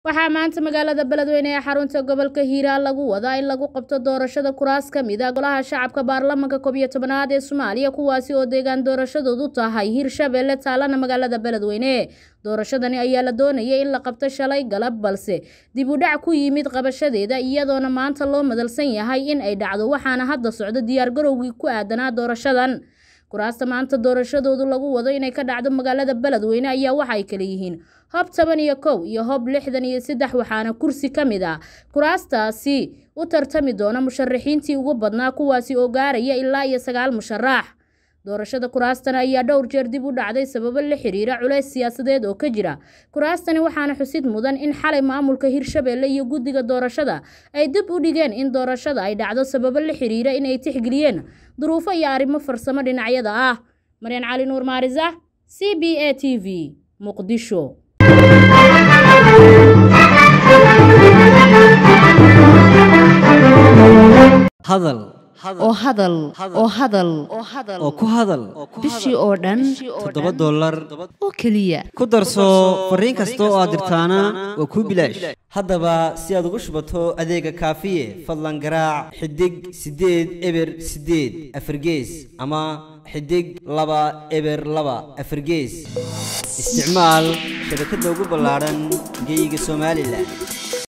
waxaa maanta magaalada beledweyne ee xarunta gobolka hiiraan lagu wadaa in lagu qabto doorashada kuraas ka mid a golaha shacabka baarlamanka koob iyo tobanaad ee soomaaliya kuwaasi oo deegaan doorashadoodu tahay hiirshabeelle taalana magaalada beledweyne doorashadani ayaa la doonayay in la qabto shalay galab balse dib u dhac ku yimid qabashadeeda iyadoona maanta loo madalsan yahay in ay dhacdo waxaana hadda socdo diyaargarowgii ku aadanaa doorashadan kuraasta maanta doorashadoodu lagu wado inay ka dhacdo magaalada beledweyne ayaa waxa ay kala yihiin hob toban iyo kow iyo hob lixdan iyo saddex waxaana kursi ka mid ah kuraastaasi u tartami doona musharaxiintii ugu badnaa kuwaasi oo gaaraya ilaa iyo sagaal musharax doorashada kuraastan ayaa dhowr jeer dib u dhacday sababo la xiriira culays siyaasadeed oo ka jira kuraastani waxaana xusid mudan in xalay maamulka hirshabeelle iyo guddiga doorashada ay dib u dhigeen in doorashada ay dhacdo sababo la xiriira inay tixgeliyeen duruufo iyo arrimo farsamo dhinacyada ah maryan cali nuur maarisa c b a t v muqdisho hadal oo hadal oo hadal oo ku hadal bishii oo dhan toddoba dollar oo keliya ku darso fariin kasta oo aad dirtaana waa kuu bilaash haddaba si aad ugu shubato adeega kaafiye fadlan garaac xidig siddeed eber siddeed afargees ama xidig laba eber laba afargees isticmaal shabakadda ugu ballaadhan geyga somalilan